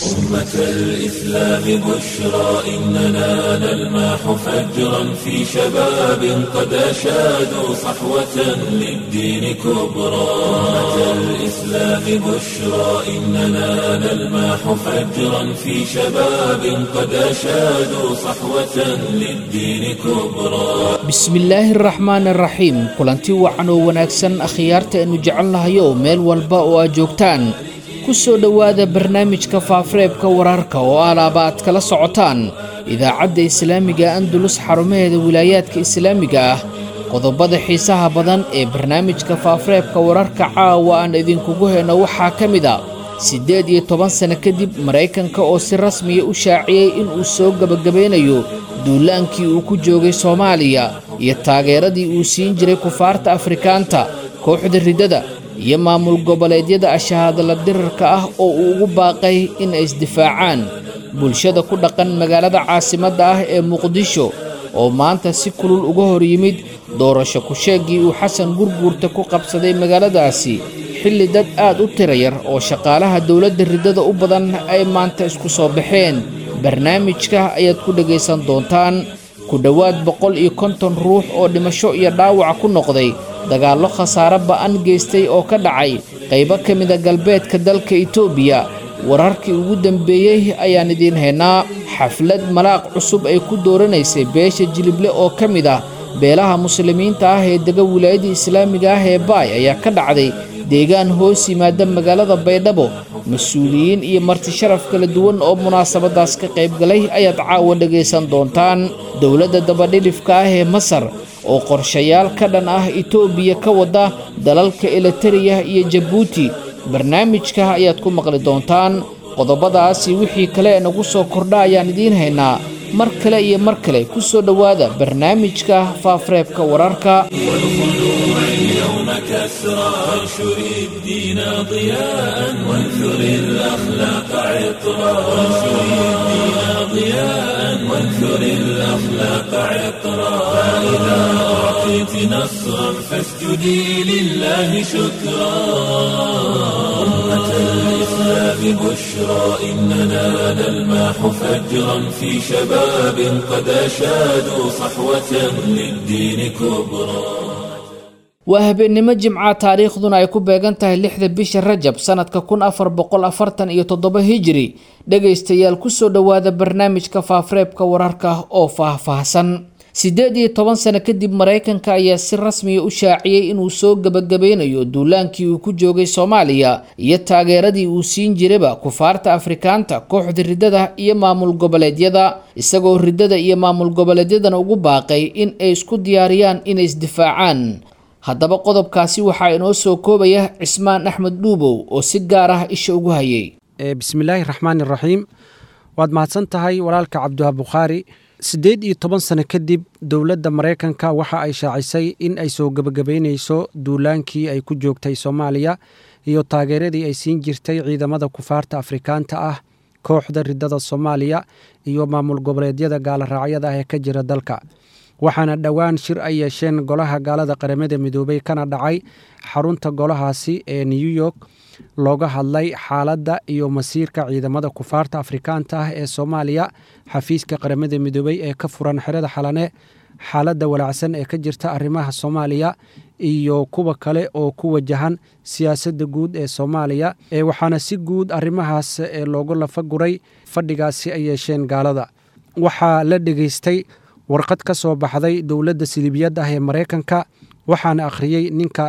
أمة الإسلام بشرى إننا نلمح فجرا في شباب قد أشادوا صحوة للدين كبرى أمة الإسلام بشرى إننا نلمح فجرا في شباب قد أشادوا صحوة للدين كبرى bismillaahi araxmaan araxiim kulanti wacan oo wanaagsan akhyaarta aynu jecelnahayo meel walba oo aad joogtaan ku soo dhowaada barnaamijka faafareebka wararka oo alaaba aad kala socotaan idaacadda islaamiga andulus xarumaheeda wilaayaadka islaamiga ah qodobada xiisaha badan ee barnaamijka faafareebka wararka caawa aan idinkugu heyno waxaa ka mid a siddeed iyo toban sano kadib maraykanka oo si rasmiya u shaaciyey inuu soo gebagabeynayo duulaankii uu ku joogay soomaaliya iyo taageeradii uu siin jiray kufaarta afrikaanta kooxda riddada iyo maamul goboleedyada ashahaadala dirarka ah oo uu ugu baaqay in ay isdifaacaan bulshada ku dhaqan magaalada caasimadda ah ee muqdisho oo maanta si kulul uga hor yimid doorasho ku-sheeggii uu xasan gurguurta ku qabsaday magaaladaasi xilli dad aad u tira yar oo shaqaalaha dowladda riddada u badan ay maanta isku soo baxeen barnaamijka ayaad ku dhegaysan doontaan ku dhowaad boqol iyo konton ruux oo dhimasho iyo dhaawaca ku noqday dagaallo khasaare ba'an geystay oo ka dhacay qaybo ka mida galbeedka dalka itoobiya wararkii ugu dambeeyey ayaan idiin haynaa xaflad malaaq cusub ay ku dooranaysay beesha jilible oo ka mid ah beelaha muslimiinta ah ee dega wilaayadda islaamiga ah ee baay ayaa ka dhacday deegaan hoos yimaada magaalada baydhabo mas-uuliyiin iyo marti sharaf kala duwan oo munaasabadaas ka qaybgalay ayaad caawa dhegaysan doontaan dowladda dabadhilifka ah ee masar oo qorshayaal ka dhan ah itoobiya ka wada dalalka elitariya iyo jabuuti barnaamijka ayaad ku maqli doontaan qodobadaasi wixii kale ee nagu soo kordha ayaan idiin haynaa mar kale iyo mar kale ku soo dhowaada barnaamijka faafareebka wararka اليوم كسرى وانشر الدين ضياء وانثر الأخلاق عطرا وانشر الدين ضياء وانثر الأخلاق عطرا فإذا أعطيت نصرا فاسجدي لله شكرا أمة الإسلام بشرى إننا نلمح فجرا في شباب قد أشادوا صحوة للدين كبرى waa habeennimo jimca taariikhduna ay ku beegan tahay lixda bisha rajab sanadka kun afar boqol afartan iyo toddoba hijiri dhegaystayaal kusoo dhowaada barnaamijka faafareebka wararka oo faah-faahsan siddeed iyo toban sano kadib maraykanka ayaa si rasmiya u shaaciyey inuu soo gebagabeynayo duulaankii uu ku joogay soomaaliya iyo taageeradii uu siin jiraba kufaarta afrikaanta kooxda riddada iyo maamul goboleedyada isagoo riddada iyo maamul goboleedyadana ugu baaqay in ay isku diyaariyaan inay isdifaacaan haddaba qodobkaasi waxaa inoo soo koobaya cismaan axmed dhuubow oo si gaar ah isha ugu hayay bismillaahi raxmaan iraxiim waad mahadsan tahay walaalka cabdiwahaab bukhaari siddeed iyo toban sano kadib dowladda maraykanka waxa ay shaacisay in ay soo gebagabeyneyso duulaankii ay ku joogtay soomaaliya iyo taageeradii ay siin jirtay ciidamada kufaarta afrikaanta ah kooxda riddada soomaaliya iyo maamul goboleedyada gaaloraacyada ah ee ka jira dalka waxaana dhowaan shir ay yeesheen golaha gaalada qaramada midoobay kana dhacay xarunta golahaasi ee new york looga hadlay xaaladda iyo masiirka ciidamada kufaarta afrikaanta ah ee soomaaliya xafiiska qaramada midoobey ee ka furan xerada xalane xaaladda walaacsan ee ka jirta arrimaha soomaaliya iyo kuwa kale oo ku wajahan siyaasadda guud ee soomaaliya ee waxaana si guud arrimahaas ee loogu lafaguray fadhigaasi ay yeesheen gaalada waxaa la dhegeystay warqad ka soo baxday dowladda silibiyadda ah ee maraykanka waxaana akhriyey ninka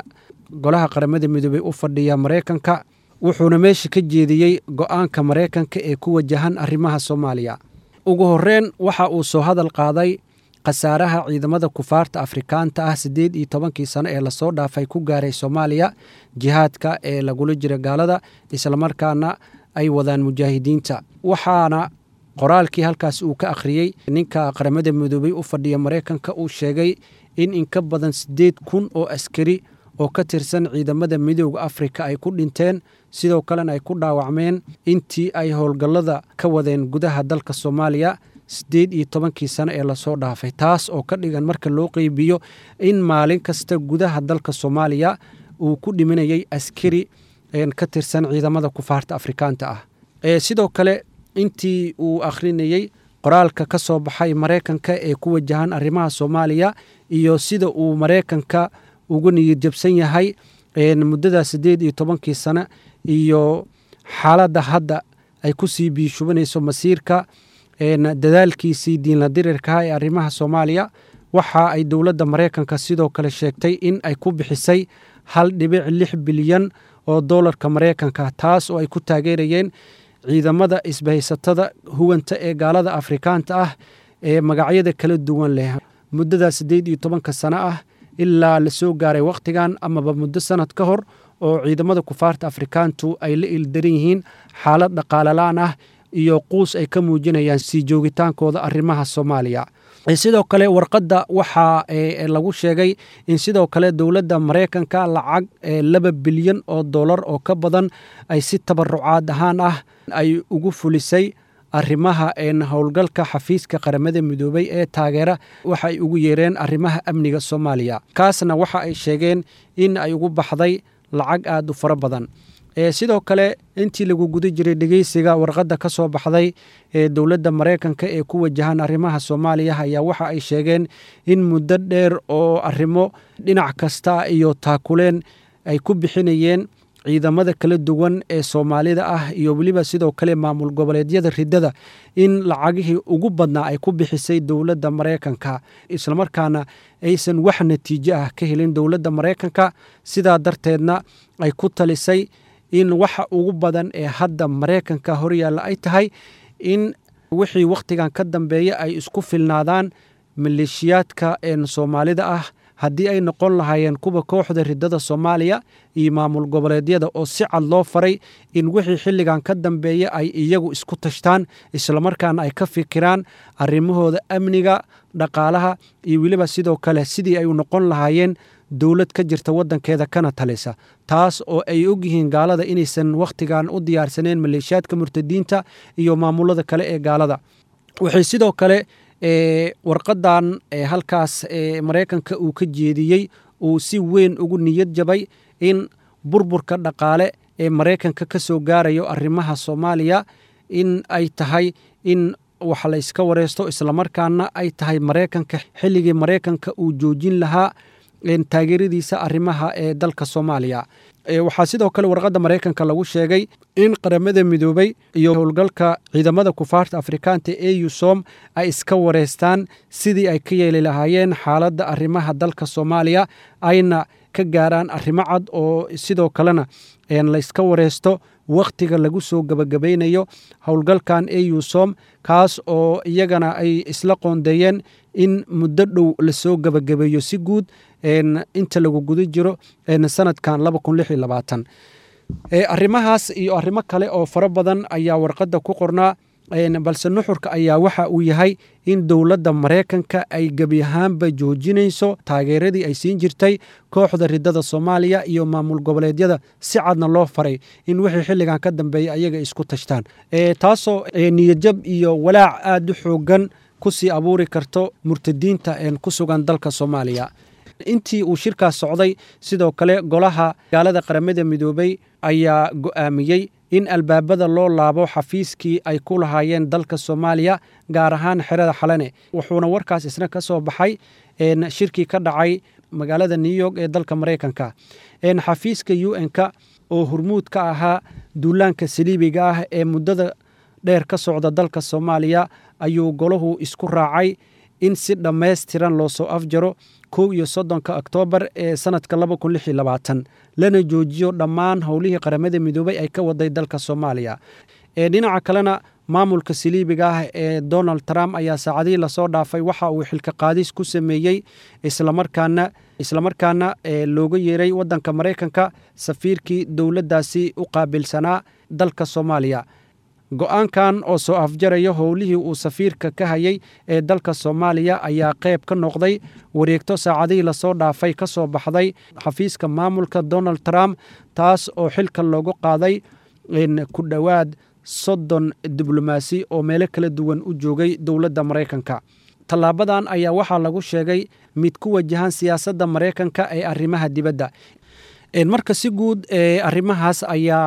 golaha qaramada midoobey u fadhiya maraykanka wuxuuna meesha ka jeediyey go-aanka maraykanka ee ku wajahan arrimaha soomaaliya ugu horreyn waxa uu soo hadal qaaday khasaaraha ciidamada kufaarta afrikaanta ah siddeed iyo tobankii sano ee lasoo dhaafay ku gaaray soomaaliya jihaadka ee lagula jira gaalada islamarkaana ay wadaan mujaahidiinta waxaana qoraalkii halkaas uu ka akhriyey ninka qaramada midoobey u fadhiya maraykanka uu sheegay in inka badan siddeed kun oo askari oo ka tirsan ciidamada midooda afrika ay ku dhinteen sidoo kalena ay ku dhaawacmeen intii ay howlgallada ka wadeen gudaha dalka soomaaliya siddeed iyo tobankii sano ee lasoo dhaafay taas oo ka dhigan marka loo qeybiyo in maalin kasta gudaha dalka soomaaliya uu ku dhimanayay askari ka tirsan ciidamada kufaarta afrikaanta ah sidoo kale intii uu akhrinayey qoraalka ka soo baxay maraykanka ee ku wajahan arrimaha soomaaliya iyo sida uu maraykanka ugu niyad jabsan yahay muddada siddeed iyo tobankii sano iyo xaaladda hadda ay ku sii biishubanayso masiirka dadaalkiisii diinla dirirkaha ee arrimaha soomaaliya waxa ay dowladda maraykanka sidoo kale sheegtay in ay ku bixisay hal dhibic lix bilyan oo doolarka maraykanka taas oo ay ku taageerayeen ciidamada isbahaysatada huwanta ee gaalada afrikaanta ah ee magacyada kala duwan leh muddada siddeed iyo tobanka sano ah ilaa la soo gaaray wakhtigan amaba muddo sanad ka hor oo ciidamada kufaarta afrikaantu ay la ildaran yihiin xaalad dhaqaalalaan ah iyo quus ay ka muujinayaan sii joogitaankooda arrimaha soomaaliya sidoo kale warqadda waxaa lagu sheegay in sidoo kale dowladda maraykanka lacag laba bilyan oo dollar oo ka badan ay si tabarucaad ahaan ah ay ugu fulisay arrimaha howlgalka xafiiska qaramada midoobay ee taageera waxa ay ugu yeereen arrimaha amniga soomaaliya kaasna waxa ay sheegeen in ay ugu baxday lacag aad u fara badan sidoo kale intii lagu guda jiray dhegeysiga warqadda ka soo baxday ee dowladda maraykanka ee ku wajahan arrimaha soomaaliya ayaa waxa ay sheegeen in muddo dheer oo arrimo dhinac kasta iyo taakuleen ay ku bixinayeen ciidamada kala duwan ee soomaalida ah iyo weliba sidoo kale maamul goboleedyada riddada in lacagihii ugu badnaa ay ku bixisay dowladda maraykanka islamarkaana aysan wax natiijo ah ka helin dowladda maraykanka sidaa darteedna ay ku talisay in waxa ugu badan ee hadda maraykanka horyaalla ay tahay in wixii wakhtigan ka dambeeya ay isku filnaadaan maleeshiyaadka een soomaalida ah haddii ay noqon lahaayeen kuwa kooxda riddada soomaaliya iyo maamul goboleedyada oo si cad loo faray in wixii xilligan ka dambeeya ay iyagu isku tashtaan islamarkaana ay ka fikiraan arrimahooda amniga dhaqaalaha iyo weliba sidoo kale sidii ay noqon lahaayeen dowlad ka jirta waddankeeda kana talisa taas oo ay ogyihiin gaalada inaysan wakhtigan u diyaarsaneen maleeshiyaadka murtadiinta iyo maamulada kale ee gaalada waxay sidoo kale warqadan halkaas maraykanka uu ka jeediyey uu si weyn ugu niyad jabay in burburka dhaqaale ee maraykanka ka soo gaarayo arrimaha soomaaliya in ay tahay in wax la yska wareysto islamarkaana ay tahay maraykanka xilligii maraykanka uu joojin lahaa taageeradiisa arrimaha ee dalka soomaaliya waxaa sidoo kale warqadda maraykanka lagu sheegay in qaramada midoobay iyo howlgalka ciidamada kufaarta afrikaanta ee eusom ay iska wareystaan sidii ay ka yeeli lahaayeen xaaladda arrimaha dalka soomaaliya ayna ka gaaraan arrimo cad oo sidoo kalena layska wareysto wakhtiga lagu soo gebagabaynayo howlgalkan eusom kaas oo iyagana ay isla qoondeeyeen in muddo dhow lasoo gebagabeeyo si guud inta lagu guda jiro sanadkan arrimahaas iyo arrimo kale oo fara badan ayaa warqadda ku qornaa balse nuxurka ayaa waxa uu yahay in dowladda maraykanka ay gebi ahaanba joojinayso taageeradii ay siin jirtay kooxda riddada soomaaliya iyo maamul goboleedyada si cadna loo faray in wixii xilligan ka dambeeya ayaga isku tashtaan taasoo niyadjab iyo walaac aad u xoogan ku sii abuuri karto murtadiinta ku sugan dalka soomaaliya intii uu shirkaas socday sidoo kale golaha gaalada qaramada midoobay ayaa go'aamiyey in albaabada loo laabo xafiiskii ay ku lahaayeen dalka soomaaliya gaar ahaan xerada xalane wuxuuna warkaas isna ka soo baxay shirkii ka dhacay magaalada new york ee dalka maraykanka xafiiska u n-ka oo hormuud ka ahaa duulaanka saliibiga ah ee muddada dheer ka socda dalka soomaaliya ayuu golahu isku raacay in si dhammaystiran loo soo afjaro kow iyo soddonka oktoobar ee sanadka laba kun lix iyo labaatan lana joojiyo dhammaan howlihii qaramada midoobay ay ka waday dalka soomaaliya dhinaca kalena maamulka saliibiga ah ee donald trump ayaa saacadihii lasoo dhaafay waxa uu xilka qaadis ku sameeyey islamarkaana islamarkaana looga yeeray waddanka maraykanka safiirkii dowladdaasi u qaabilsanaa dalka soomaaliya go-aankan oo soo afjaraya howlihii uu safiirka ka hayay ee dalka soomaaliya ayaa qayb ka noqday wareegto saacadihii lasoo dhaafay ka soo baxday xafiiska maamulka donald trump taas oo xilka loogu qaaday ku dhowaad soddon diblomaasi oo meelo kala duwan u joogay dowladda maraykanka tallaabadan ayaa waxaa lagu sheegay mid ku wajahan siyaasadda maraykanka ee arrimaha dibadda marka si guud arrimahaas ayaa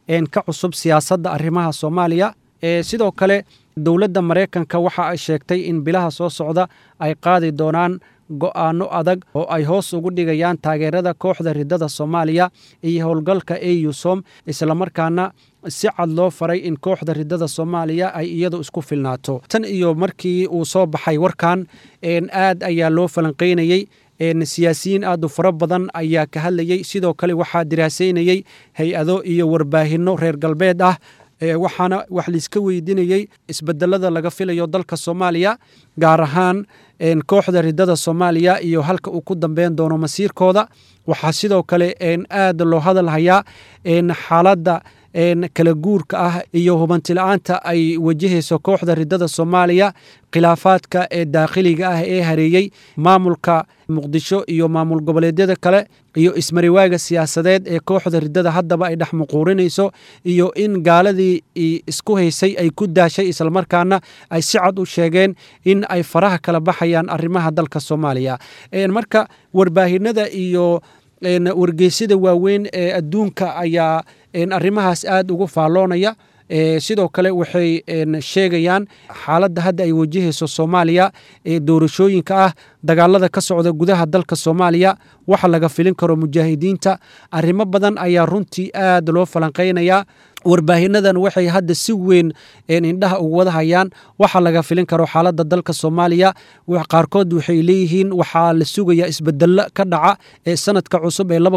ka cusub siyaasadda arrimaha soomaaliya sidoo kale dowladda maraykanka waxa ay sheegtay in bilaha soo socda ay qaadi doonaan go'aano adag oo ay hoos ugu dhigayaan taageerada kooxda ridada soomaaliya iyo howlgalka eusom islamarkaana si cad loo faray in kooxda ridada soomaaliya ay iyadu isku filnaato tan iyo markii uu soo baxay warkan aad ayaa loo falanqaynayey siyaasiyiin aad u fara badan ayaa ka hadlayey sidoo kale waxaa diraasaynayey hay-ado iyo warbaahinno reer galbeed ah waxaana wax laiska weydiinayey isbedelada laga filayo dalka soomaaliya gaar ahaan kooxda ridada soomaaliya iyo halka uu ku dambeyn doono masiirkooda waxaa sidoo kale aad loo hadalhayaa xaaladda kala guurka ah iyo hubantila'aanta ay wajahayso kooxda ridada soomaaliya khilaafaadka ee daakhiliga ah ee hareeyey maamulka muqdisho iyo maamul goboleedyada kale iyo ismariwaaga siyaasadeed ee kooxda ridada haddaba ay dhex muquurinayso iyo in gaaladii isku haysay ay ku daashay islamarkaana ay si cad u sheegeen in ay faraha kala baxayaan arrimaha dalka soomaaliya marka warbaahinada iyo wargeysyada waaweyn ee adduunka ayaa arrimahaas aad ugu faalloonaya sidoo kale waxay sheegayaan xaaladda hadda ay wajahayso soomaaliya ee doorashooyinka ah dagaalada ka socda gudaha dalka soomaaliya waxa laga filin karo mujaahidiinta arrimo badan ayaa runtii aad loo falanqaynayaa warbaahinadan waxay hadda si weyn indhaha ugu wada hayaan waxa laga filin karo xaaladda dalka soomaaliya qaarkood waxay leeyihiin waxaa la sugayaa isbedelo ka dhaca ee sanadka cusub ee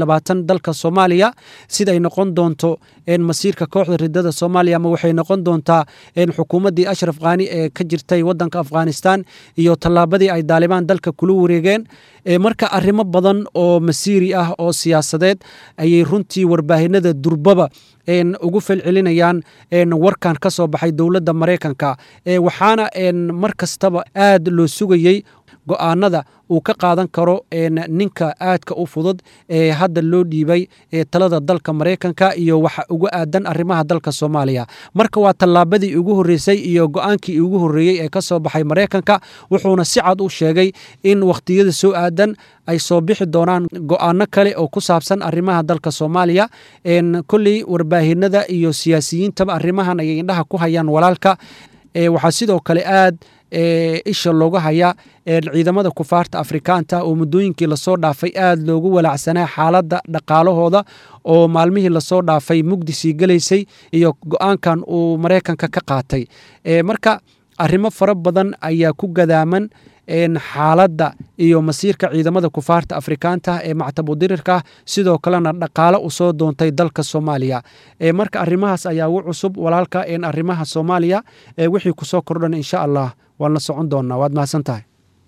dalka soomaaliya siday noqon doonto masiirka kooxda ridada soomaaliya ama waxay noqon doontaa xukuumaddii ashraf kaani ee ka jirtay wadanka afghanistan iyo tallaabadii ay daalibaan dalka kula wareegeen marka arrimo badan oo masiiri ah oo siyaasadeed ayay runtii warbaahinada durbaba ugu felcelinayaan warkan ka soo baxay dowladda maraykanka waxaana mar kastaba aad loo sugayey go'aanada uu ka qaadan karo ninka aadka u fudud ee hadda loo dhiibay talada dalka maraykanka iyo waxa uga aadan arrimaha dalka soomaaliya marka waa tallaabadii ugu horreysay iyo go'aankii ugu horreeyey ee ka soo baxay maraykanka wuxuuna si cad u sheegay in wakhtiyada soo aadan ay soo bixi doonaan go'aano kale oo ku saabsan arrimaha dalka soomaaliya kolley warbaahinada iyo siyaasiyiintaba arrimahan ayay indhaha ku hayaan walaalka waxaa sidoo kale aad isha looga hayaa ciidamada kufaarta afrikaanta oo muddooyinkii lasoo dhaafay aad loogu walaacsanaa xaaladda dhaqaalahooda oo maalmihii lasoo dhaafay mugdisii gelaysay iyo go-aankan uu maraykanka ka qaatay marka arrimo fara badan ayaa ku gadaaman xaaladda iyo masiirka ciidamada kufaarta afrikaanta ee mactabudirirka sidoo kalena dhaqaale u soo doontay dalka soomaaliya marka arrimahaas ayaa ugu cusub walaalka arrimaha soomaaliya wixii kusoo kordhan insha allah waan la socon doonaa waad mahadsan tahay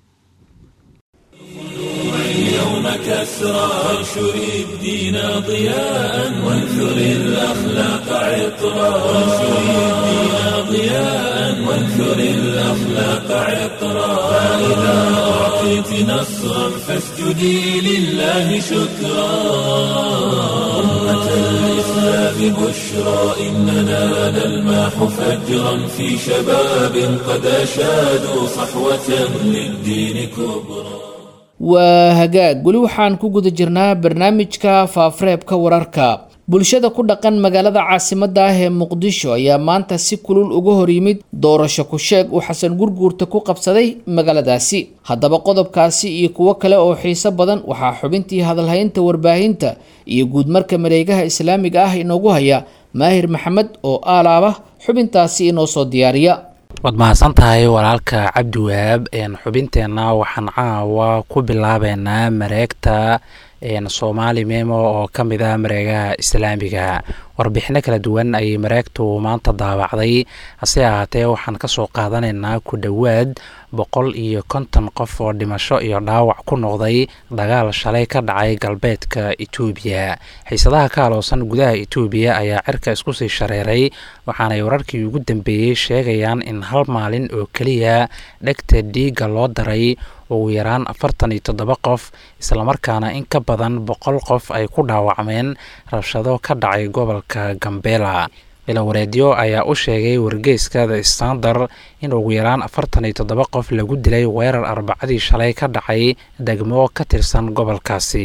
اليوم كسرى وانشر الدين ضياء وانثر الأخلاق عطرا وانشر الدين ضياء وانثر الأخلاق عطرا فإذا أعطيت نصرا فاسجدي لله شكرا أمة الإسلام بشرى إننا نلماح فجرا في شباب قد أشادوا صحوة للدين كبرى waa hagaag weli waxaan ku guda jirnaa barnaamijka faafareebka wararka bulshada ku dhaqan magaalada caasimadda ah ee muqdisho ayaa maanta si kulul uga hor yimid doorasho ku-sheeg uu xasan gurguurta ku qabsaday magaaladaasi haddaba qodobkaasi iyo kuwo kale oo xiiso badan waxaa xubintii hadalhaynta warbaahinta iyo guudmarka mareegaha islaamiga ah inoogu haya maahir maxamed oo aalaaba xubintaasi inoo soo diyaariya waad mahadsan tahay walaalka cabdiwahaab xubinteenna waxaan caawa ku bilaabeynaa mareegta soomaali memo oo ka mid ah mareegaha islaamiga warbixino kala duwan ayay mareegtu maanta daawacday hase ahaatee waxaan kasoo qaadanaynaa ku dhowaad boqol iyo konton qof oo dhimasho iyo dhaawac ku noqday dagaal shalay ka dhacay galbeedka etoobiya xiisadaha ka aloosan gudaha etoobiya ayaa cirka isku sii shareeray waxaanay wararkii ugu dambeeyey sheegayaan in hal maalin oo keliya dhegta dhiigga loo daray ugu yaraan afartan iyo toddoba qof islamarkaana in ka badan boqol qof ay ku dhaawacmeen rabshado ka dhacay gobolka gambela ilawareedyo ayaa u sheegay wargeyska the standard in ugu yaraan afartan iyo toddoba qof lagu dilay weerar arbacadii shalay ka dhacay degmo ka tirsan gobolkaasi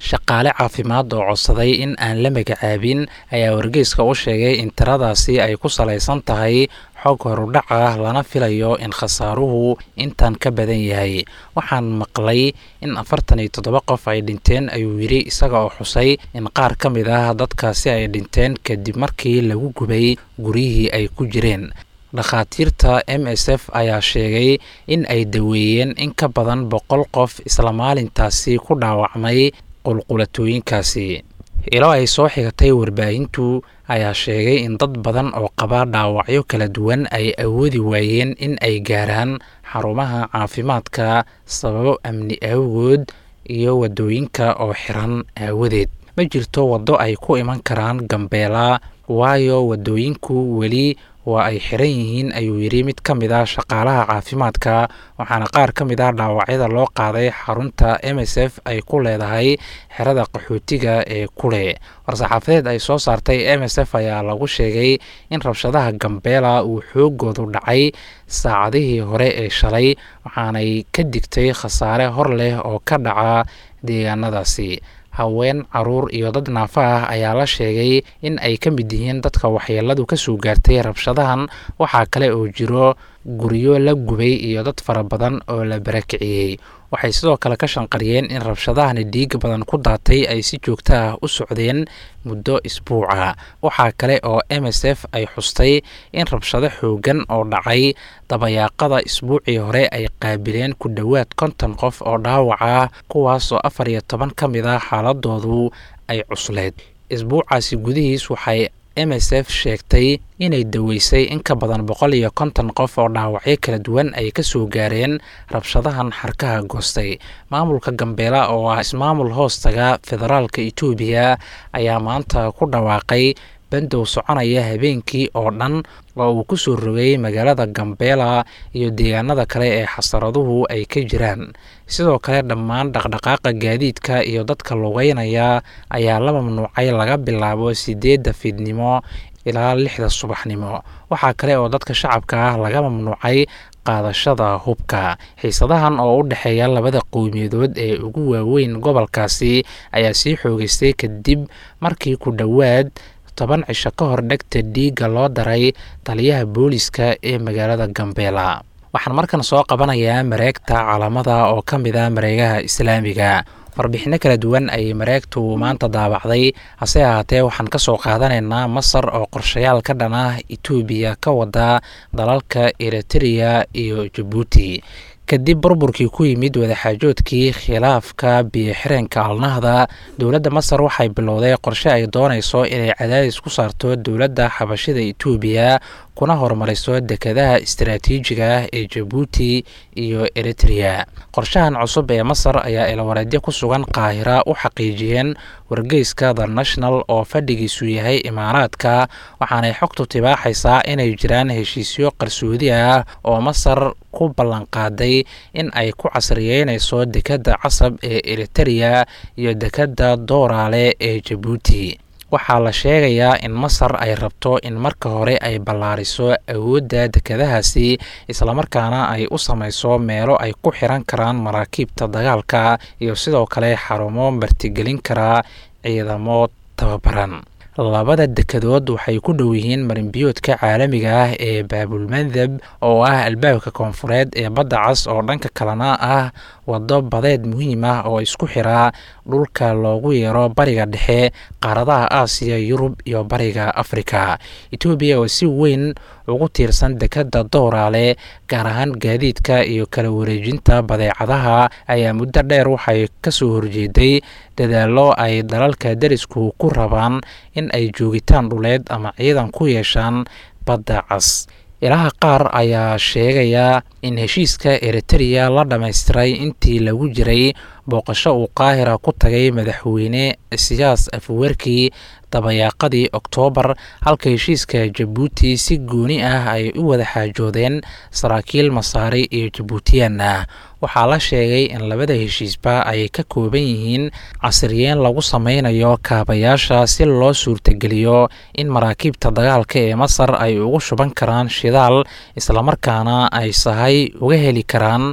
shaqaale caafimaad oo codsaday in aan la magacaabin ayaa wargeyska u sheegay in tiradaasi ay ku salaysan tahay xog horudhac ah lana filayo in khasaaruhu intan ka badan yahay waxaan maqlay in afartan iyo toddoba qof ay dhinteen ayuu yidhi isaga oo xusay in qaar ka mid ah dadkaasi ay dhinteen kadib markii lagu gubay guryihii ay ku jireen dhakhaatiirta m s f ayaa sheegay in ay daweeyeen in ka badan boqol qof isla maalintaasi ku dhaawacmay qulqulatooyinkaasi ilo ay soo xigatay warbaahintu ayaa sheegay in dad badan oo qaba dhaawacyo kala duwan ay awoodi waayeen in ay gaaraan xarumaha caafimaadka sababo amni awgood iyo waddooyinka oo xiran aawadeed ma jirto waddo ay ku iman karaan gambeela waayo waddooyinku weli waa ay xiran yihiin ayuu yidhi mid ka mid ah shaqaalaha caafimaadka waxaana qaar ka mid ah dhaawacyada loo qaaday xarunta m s f ay ku leedahay xerada qaxootiga ee kule war-saxaafadeed ay soo saartay m s f ayaa lagu sheegay in rabshadaha gambeela uu xoogoodu dhacay saacadihii hore ee shalay waxaanay ka digtay khasaare hor leh oo ka dhaca deegaanadaasi haween caruur iyo dad naafa ah ayaa la sheegay in ay ka mid yihiin dadka waxyeeladu ka soo gaartay rabshadahan waxaa kale oo jiro guryo la gubay iyo dad fara badan oo la barakiciyey waxay sidoo kale ka shanqariyeen in rabshadahani dhiig badan ku daatay ay si joogto ah u socdeen muddo isbuuca waxaa kale oo m s f ay xustay in rabshado xoogan oo dhacay dabayaaqada isbuucii hore ay qaabileen ku dhowaad konton qof oo dhaawac ah kuwaas oo afar iyo toban ka mid ah xaaladoodu ay cusleed isbuucaasi gudihiis waxay m s f sheegtay inay daweysay in ka badan boqol iyo konton qof oo dhaawacyo kala duwan ay ka soo gaareen rabshadahan xarkaha goostay maamulka gambeela oo ah ismaamul hoostaga federaalka etoobiya ayaa maanta ku dhawaaqay bandow soconaya habeenkii oo dhan oo uu ku soo rogay magaalada gambeela iyo deegaanada kale ee xasaraduhu ay ka jiraan sidoo kale dhammaan dhaqdhaqaaqa gaadiidka iyo dadka lugeynaya ayaa la mamnuucay laga bilaabo sideedda fiidnimo ilaa lixda subaxnimo waxaa kale oo dadka shacabka ah laga mamnuucay qaadashada hubka xiisadahan oo u dhexeeya labada qowmiyadood ee ugu waaweyn gobolkaasi ayaa sii xoogeystay kadib markii ku dhowaad toban cisho ka hor dhegta dhiigga loo daray taliyaha booliska ee magaalada gambeela waxaan markan soo qabanayaa mareegta calaamada oo ka mid ah mareegaha islaamiga warbixinno kala duwan ayay mareegtu maanta daabacday hase ahaatee waxaan ka soo qaadanaynaa masar oo qorshayaal ka dhan ah etoobiya ka wada dalalka eritreya iyo jabuuti kadib burburkii ku yimid wadaxaajoodkii khilaafka biyo-xireenka alnahda dowladda masar waxay bilowday qorshe ay doonayso inay cadaadis ku saarto dowladda xabashida etoobiya kuna horumariso dekedaha istaraatiijiga ah ee jabuuti iyo eritreya qorshahan cusub ee masar ayaa ilwareedyo ku sugan qaahira u xaqiijiyeen wargeyska the national oo fadhigiisu yahay imaaraadka waxaanay xogtu tibaaxaysaa inay jiraan heshiisyo qarsoodi ah oo masar ku ballanqaaday in ay ku casriyeynayso dekedda casab ee eritreya iyo dekedda dooraale ee jabuuti waxaa la sheegayaa in masar ay rabto in marka hore ay ballaariso awoodda dekedahaasi islamarkaana ay u samayso meelo ay ku xiran karaan maraakiibta dagaalka iyo sidoo kale xarumo martigelin kara ciidamo tababaran labada dekedood waxay ku dhow yihiin marinbiyoodka caalamiga ah ee baabulmandab oo ah albaabka koonfureed ee badda cas oo dhanka kalena ah waddo badeed muhiim ah oo isku xiraa dhulka loogu yeero bariga dhexe qaaradaha aasiya yurub iyo bariga afrika etoobiya oo si weyn ugu tiirsan dekedda dooraale gaar ahaan gaadiidka iyo kala wareejinta badeecadaha ayaa muddo dheer waxay kasoo horjeeday dadaallo ay dalalka derisku ku rabaan in ay joogitaan dhuleed ama ciidan ku yeeshaan badda cas ilaha qaar ayaa sheegaya in heshiiska eritreya la dhammaystiray intii lagu jiray booqasho uu qaahira ku tagay madaxweyne siyaas afwerkii dabayaaqadii oktoobar halka heshiiska jabuuti si gooni ah ay u wada xaajoodeen saraakiil masaari iyo jabuutiyaan ah waxaa la sheegay in labada heshiisba ay ka kooban yihiin casriyeen lagu sameynayo kaabayaasha si loo suurtageliyo in maraakiibta dagaalka ee masar ay ugu shuban karaan shidaal islamarkaana ay sahay uga heli karaan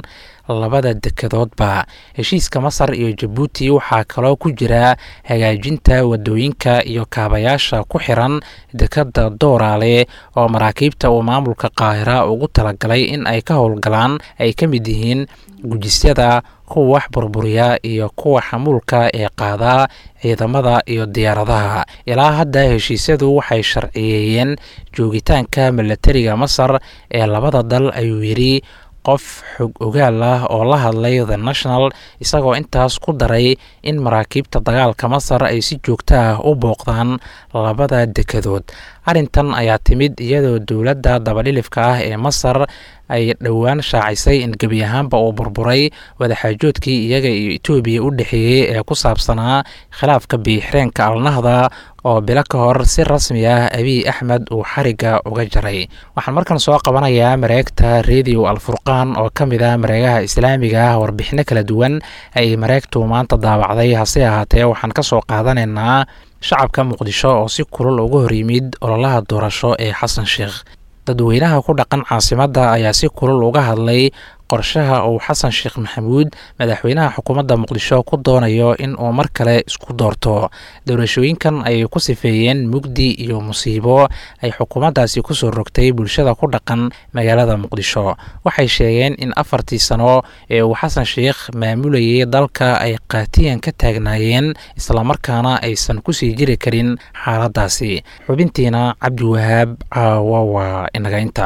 labada dekedoodba heshiiska masar iyo jabuuti waxaa kaloo ku jira hagaajinta wadooyinka iyo kaabayaasha ku xiran dekeda dooraale oo maraakiibta uu maamulka qaahira ugu talagalay in ay ka howlgalaan ay ka mid yihiin gujisyada kuwa wax burburiya iyo kuwa xamuulka ee qaadaa ciidamada iyo diyaaradaha ilaa hadda heshiisyadu waxay sharciyeeyeen joogitaanka milatariga masar ee labada dal ayuu yidhi qof xog ogaal ah oo la hadlay the national isagoo intaas ku daray in maraakiibta dagaalka masar ay si joogto ah u booqdaan labada dekedood arrintan ayaa timid iyadoo dowladda dabadhilifka ah ee masar ay dhowaan shaacisay in gebi ahaanba uu burburay wadaxaajoodkii iyaga iyo etoobiya u dhexeeyey ee ku saabsanaa khilaafka biixreenka alnahda oo bilo ka hor si rasmi ah abiy axmed uu xarigga uga jaray waxaan markan soo qabanayaa mareegta radio alfurqaan oo ka mid ah mareegaha islaamiga ah warbixino kala duwan ay mareegtu maanta daawacday hase ahaatee waxaan ka soo qaadanaynaa shacabka muqdisho oo si kulul uga hor yimid ololaha doorasho ee xasan sheekh dadweynaha ku dhaqan caasimadda ayaa si kulul uga hadlay qorshaha uu xasan sheekh maxamuud madaxweynaha xukuumadda muqdisho ku doonayo in uu mar kale isku doorto doorashooyinkan ayay ku sifeeyeen mugdi iyo musiibo ay xukuumaddaasi kusoo rogtay bulshada ku dhaqan magaalada muqdisho waxay sheegeen in afartii sano ee uu xasan sheekh maamulayay dalka ay qaatiyan ka taagnaayeen islamarkaana aysan kusii jiri karin xaaladdaasi xubintiina cabdiwahaab caawa waa inagaynta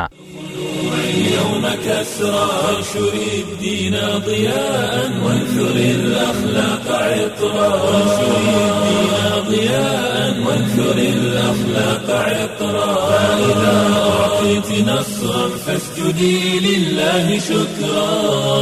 اليوم كسرى وانشر الدين ضياء وانثر الأخلاق عطرا وانشر الدين ضياء وانثر الأخلاق عطرا فإذا أعطيت نصرا فاسجدي لله شكرا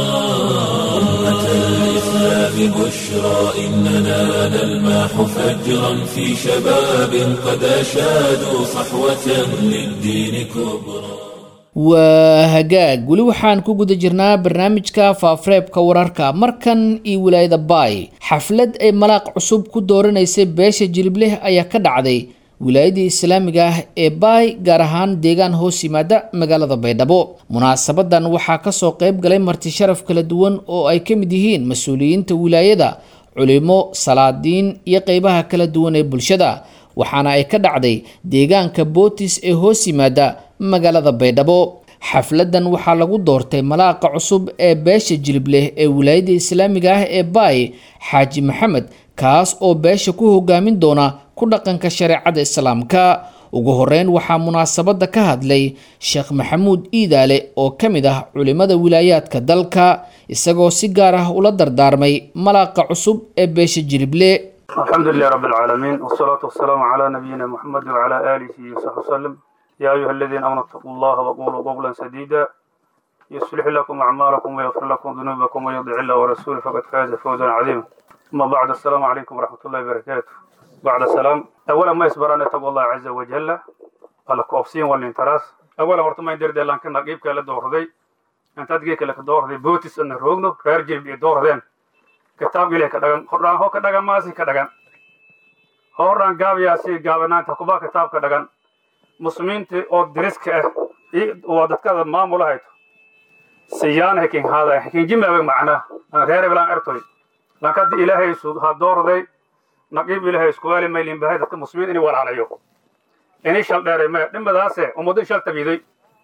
أمة الإسلام بشرى إننا نلمح فجرا في شباب قد أشادوا صحوة للدين كبرى waa hagaag weli waxaan ku guda jirnaa barnaamijka faafareebka wararka markan iyo wilaayada baay xaflad ay malaaq cusub ku dooranaysay beesha jilibleh ayaa ka dhacday wilaayadii islaamiga ah ee baay gaar ahaan deegaan hoos yimaada magaalada baydhabo munaasabadan waxaa kasoo qeyb galay marti sharaf kala duwan oo ay ka mid yihiin mas-uuliyiinta wilaayada culimo salaadiin iyo qeybaha kala duwan ee bulshada waxaana ay ka dhacday deegaanka bootis ee hoos yimaada magaalada baydhabo xafladan waxaa lagu doortay malaaqa cusub ee beesha jilibleh ee wilaayada islaamiga ah ee baay xaaji maxamed kaas oo beesha ku hogaamin doona ku dhaqanka shareecada islaamka ugu horeyn waxaa munaasabada ka hadlay sheekh maxamuud iidaale oo ka mid ah culimada wilaayaadka dalka isagoo si gaar ah ula dardaarmay malaaqa cusub ee beesha jilible الحمد لله رب العالمين والصلاة والسلام على نبينا محمد وعلى آله وصحبه وسلم يا أيها الذين آمنوا اتقوا الله وقولوا قولا سديدا يصلح لكم أعمالكم ويغفر لكم ذنوبكم ويطع الله ورسوله فقد فاز فوزا عظيما أما بعد السلام عليكم ورحمة الله وبركاته بعد السلام أولا ما يصبران تقوى الله عز وجل على كوفسين والانتراس أولا ورتما يدير دي لانك نقيب كلا دور دي أنت تجيك لك دور دي بوتس أن روغنو رجل بيدور دين kitaabka ilahi ka dhagan hordhaan ho ka dhagan maasi ka dhagan hordhaan gaabayaasi gaabanaanta kuba kitaabka dhagan muslimiinta oo diriska ah waa dadkada maamula hayto siyaan hekin haada hekin jimaabe macnaa reere bilaan ertoy lankadi ilaahay ha doorday naqiib ilaahay iskuwaali maylin bahay dadka muslimiin inay walaalayo inay shal dheeray maya dhimadaase ummaddo shal tabiiday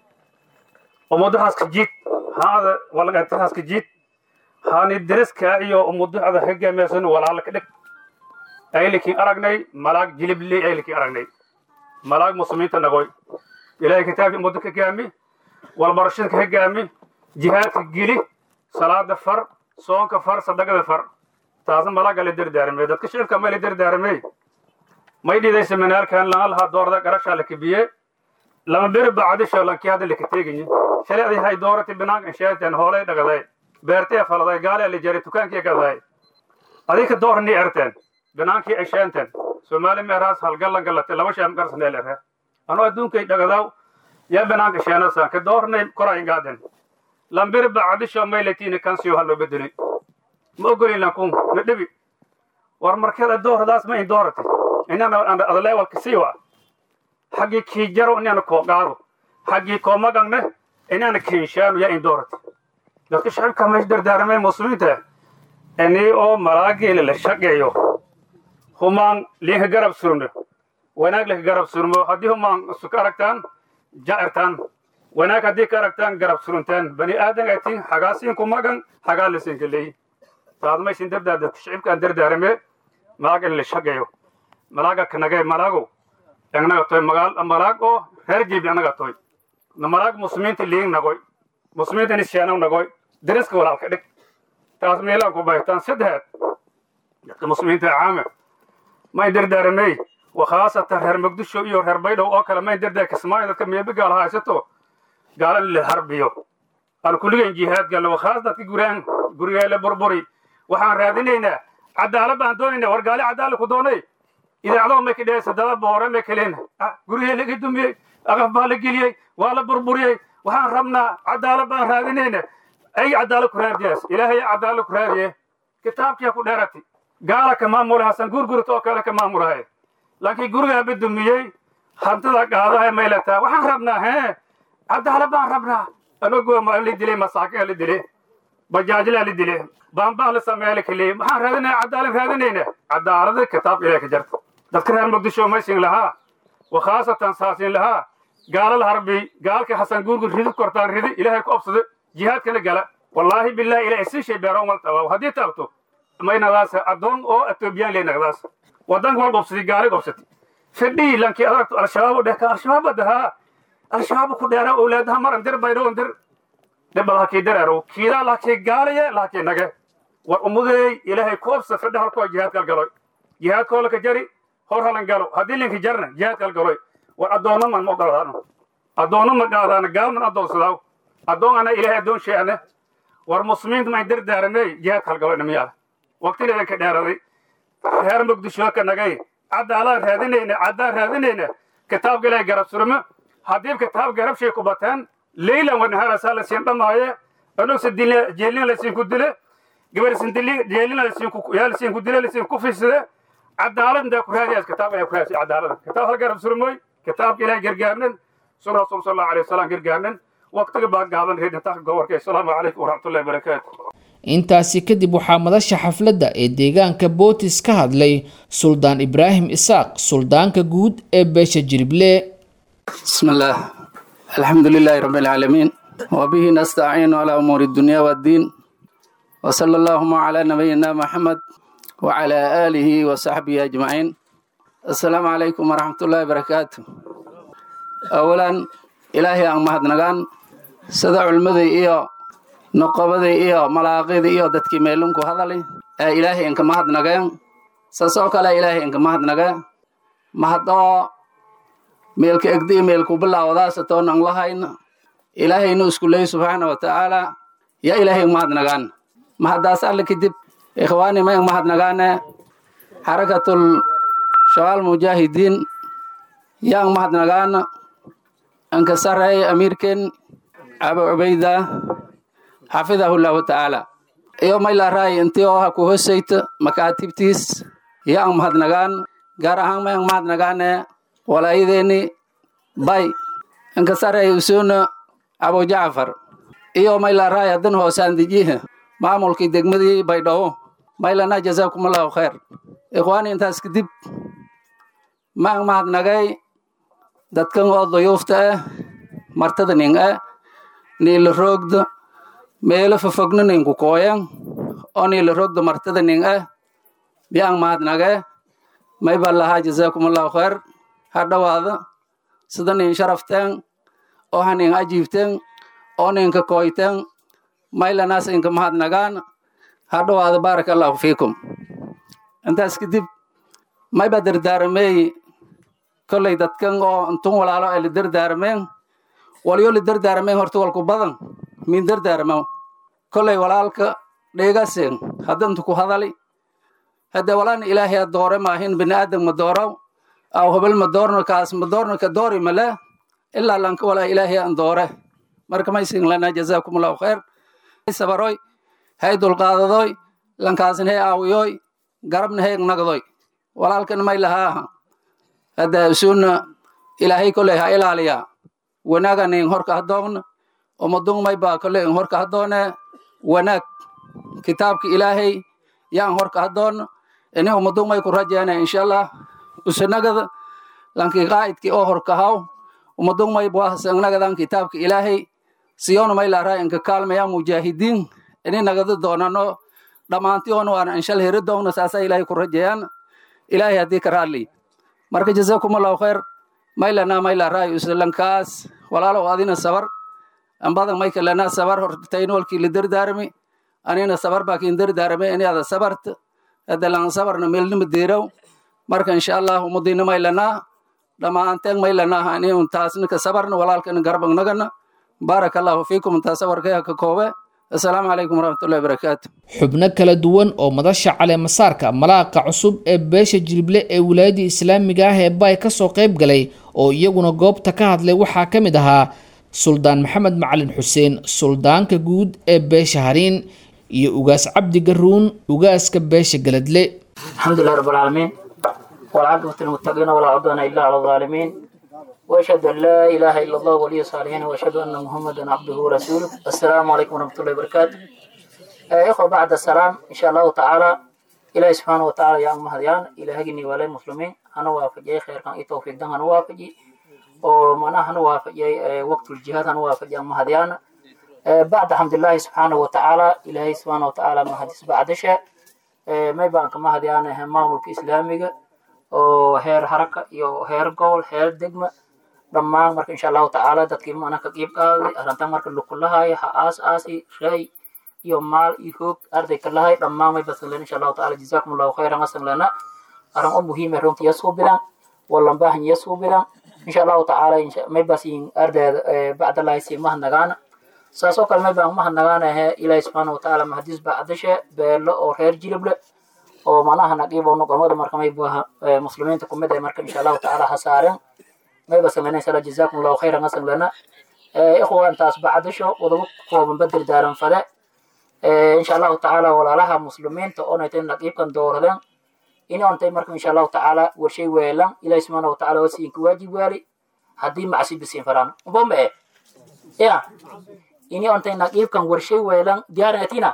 ummaddo haska jiid haada walagata haska jiid haani deriska iyo umuducda hogaamaysan walaala ka dhig aylikin aragnay malaag jilibley aylikin aragnay malaag muslimiinta nagoy ilaahay kitaabkii ummadda ka gaami walbarashada ka gaami jihaadka geli salaada far soonka far sadaqada far taasna malaaga la dardaaramay dadka shicibka ma la dardaaramay may dhidaysa manaalkan lana lahaa doorda garashaa la kibiye lama beri bacdisho lankii hadda laka teegayi shalecdii hay doorati binaanka insheeteen hoolay dhagaday beertee faladay gaale la jaray dukaankii gaday adinka doorni erteen binaankii ay sheenten soomaali meeraas halgallan galate laba sheem garsaneel ere anoo adduunkay dhagadaw yaa binaanka sheenasan ka doornay korayn gaaden lambiri bacdisho maylatiini kansiyo ha loo bedelay ma ogolin lankun na dhibi war markeeda dooradaas ma in doorati inana adaleewalka siiwa xaggii kiijaro inana koo qaado xaggii koo magangne inana kiinshaanu yaa in doorati dadka shacibka meesha dardaaramay muslimiinta ini oo malaageela la shaqeeyo humaan liinka garab surno wanaag laka garab surmo haddii humaan isu ka aragtaan ja'irtaan wanaag haddii ka aragtaan garab suruntaan bani aadan atiin hagaasiinku magan hagaa lasinka leey taad maysin dardaar dadka shacibkaan dardaarame malaag in la shaqeeyo malaaga kanagay malaagow engnaga toy magaal malaag oo reer jibi anaga toy malaag muslimiinta liing nagoy muslimiinta nisheenow nagoy dariska walaalka dhig taas meelaan ku baytaan saddexaad dadka muslimiinta caame may dardaaramey wakhaasatan reer muqdisho iyo reer baydhow oo kale may dardaar kismaayo dadka meebi gaal haysato gaala in la harbiyo aan kulligan jihaad galno wakhaas dadka guraan gurigeela burburi waxaan raadinaynaa cadaalad baan doonaynaa war gaali cadaalad ku doonay idaacado may ka dhehaysa dada boore may kaleen gurigee laga dumiyey aqaf baa la geliyey waa la burburiyey waxaan rabnaa cadaalad baan raadinayna ay cadaalad ku raadiyaas ilaahay cadaalad ku raadiye kitaabkiya ku dheerati gaala ka maamula hasan gurgurta oo kale ka maamulahay laakiin gurigaaba dumiyey hantida qaadahay may letaa waxaan rabnaa hee cadaalad baan rabnaa anagoo ma la dilay masaakin la dilay bajaajlaa la dilay baanbaan la sameeya la kaleeyey waxaan raadinaya cadaalad raadinayna cadaalada kitaabka ilahay ka jarta dadka reer muqdisho maysin lahaa wakhaasatan saasin lahaa gaala la harbiy gaalka hasan gurgur ridid kortaan ridi ilaahay ku obsada jihaadkana gala wallaahi billahi ilahay si shay beero mal tabaa haddii taabto may nadaas addoon oo etoobiyaan ley nagdaas wadanka wal gobsadi gaali gobsati fidhii lankii adagto al-shabaab u dheh ka al-shabaab badahaa al-shabaab ku dheera owlaadaha maran dir baydhoon dir dhibba lahakii dareero kiidaa lahakii gaalaye lahakii nage war ummadeey ilaahay ku obsa fidha halkoo jihaadkal galoy jihaadkoo laka jari hor halan galo haddii linki jarna jihaadkal galoy war addoonno man ma ogolaadaano addoonno ma qaadaana gaalman addoonsadaaw addoon ana ilaahay addoon sheeane war muslimiinta mayn dardaaramey jihaadkal galoy dhamiyaada waqtina idinka dheeraday reer muqdisho ka nagay cadaalaan raadinayna caddaan raadinayna kitaabka ilaahay garab surmo haddii kitaab garab shay ku bateen leylan wanaharasaa la siin dhamaaye anugsa jeelin laysiin ku dile gabar jeelin yaa lasiin ku dile lasiin ku fiisade cadaalad intaa ku raadiyaas kitaab ayaa ku raadisay cadaalada kitaab hal garab surmoy kitaabka ilaahay gargaarnan sun rasuul sal allahu alay wasalam gargaarnan waqtiga baa gaaban reedintaa gobolka asalaamu calaykum waraxmatullahi wabarakaatu intaasi kadib waxaa madasha xafladda ee deegaanka bootis ka hadlay suldaan ibraahim isaaq suldaanka guud ee beesha jirible بسم الله الحمد لله رب العالمين وبه نستعين على أمور الدنيا والدين وصلى اللهم على نبينا محمد وعلى آله وصحبه أجمعين السلام عليكم ورحمة الله وبركاته أولا إلهي أن مهد نغان سدع المذي إيو نقبذي إيو ملاقيدي إيو دتكي ميلونكو هذا لي إلهي إنك مهد نغان سسوك لا إلهي إنك مهد نغان مهدو meelka egdi meelku bilaawadaasa toonang lahayna ilaahaynu isku leey subxaana wa tacaala ya ilaahay mahadnagaan mahadaas alle kadib ikhwaani mayang mahadnagaane xarakatul shabaal mujaahidiin yang mahadnagaana anka sareey amiirken abu cubayda xafidahu llahu tacaala iyo maylaaraay intii oo ha ku hosayta makaatibtiis yang mahadnagaan gaar ahaan mayang mahadnagaane walaayadeeni bay inkasarey usuna abu jacfar iyo maylaaraay hadan hoosaandejiha maamulkii degmadii baydhabo maylana jazaakumullahu khayr ikhwaani intaas kadib maang mahadnagay dadkan oo duyuufta ah martada ning ah niila roogda meelo fofogna ninku kooyan oo niila roogda martada ning ah biang mahadnage may baa lahaa jazaakumullahu khayr ha dhowaada sida nin sharafteen oo ha nin ajiibteen oo ninka kooyteen maylanaas inka mahadnagaan ha dhowaada baaraka allahu fiikum intaas kadib mayba dardaaramey kolley dadkan oo intun walaalo ay la dardaarameen walyo la dardaarameen horta walku badan min dardaaramo kolley walaalka dheegasen haddantu ku hadali hadde walaan ilaahay doore maahin bini aadam ma doorow aw hebel ma doorno kaas ma doorno ka doori male ilaa lanka walaa ilaahay aan doore marka maysin lana jazaakumullahu khayr sabaroy hay dulqaadadoy lankaasna hay aawiyoy garabna hay nagdoy walaalkan may lahaa hadda suuna ilaahay koley ha ilaaliya wanaagan in horka hadoogna umadung may baa koley in horka hadoone wanaag kitaabka ilaahay yaan horka hadoon ini umadumay ku rajeena insha allah usanagada lanki qaa'idki oo horkahaw umadumay buahasanagadan kitaabka ilaahay siyoona may laaraa inka kaalmaya mujaahidiin ini nagada doonano dhammaantiyoona waana inshal heri doona saasa ilaahay ku rajeeyaan ilaahay haddii ka raadli marka jazakumullahu khayr maylana maylaraayo islankaas walaalow adina sabar ambadan maykalana sabar hortaynolkii la dardaarami anina sabar baakin dardaarame inaada sabarta adalan sabarna meelnima deeraw marka insha allah umudina maylana dhammaanteen maylana ani taasnika sabarna walaalkana garbagnagana baaraka allahu fiikum intaa sabarkaya ka koobe assalaamu calaykum waraxmatullahi wabarakaatu xubno kala duwan oo madasha caleemasaarka malaaqa cusub ee beesha jilible ee wilaayadda islaamiga ah ee baay kasoo qayb galay oo iyaguna goobta ka hadlay waxaa ka mid ahaa suldaan maxamed macalin xuseen suldaanka guud ee beesha hariin iyo ugaas cabdi garuun ugaaska beesha galadle الحمد لله رب العالمين والعاقبة للمتقين ولا عدوان إلا على الظالمين وأشهد أن لا إله إلا الله ولي الصالحين وأشهد أن محمدا عبده ورسوله السلام عليكم ورحمة الله وبركاته آه، إخوة بعد السلام إن شاء الله تعالى إلهي سبحانه وتعالى يا أم هديان إلهي جني ولا المسلمين أنا وافجي خير كان إتوفيق دم أنا وافجي ومنا أنا وافجي آه، وقت الجهاد أنا وافجي أم هديان آه، بعد الحمد لله سبحانه وتعالى إلهي سبحانه وتعالى ما حدث بعد شيء may baan ka mahadyaanahay maamulka islaamiga oo heer haraka iyo heer gobol heer degma dhammaan marka insha allahu tacaala dadkii mana ka qiib qaaday arrintan marka lukulahay ha aas aasi ray iyo maal iyo hoog arday ka lahay dhammaan may basan len insha allahu tacaala jazaakum allahu khayran asan lena arrin u muhiime runtii yasuu bilan wallanbaahan yasuu bilan insha allahu tacaala may basin ardayda bacdalahi sii mahadnagaana saasoo kale may baan mahadnagaanahe ilaahi subxaana watacaala mahadis baa cadashe beelo oo reer jilible oo manaha naqiibo nuqamada marka may buaha muslimiinta kumid ee marka insha allahu tacaala ha saaren may basan lena insha allah jazaakum allahu khayran asan lena ikhwa intaas bacdasho wadaba kooban badir daaran fade insha allahu tacaala walaalaha muslimiinta oonaytay naqiibkan dooradeen inontay marka insha allahu tacaala warshay weelan ilaahi subxaana watacaala wasiinka waajib waali haddii macsi bisiin faraan ubome e ya ini ontay naqiibkan warshay weelan diyaarinatina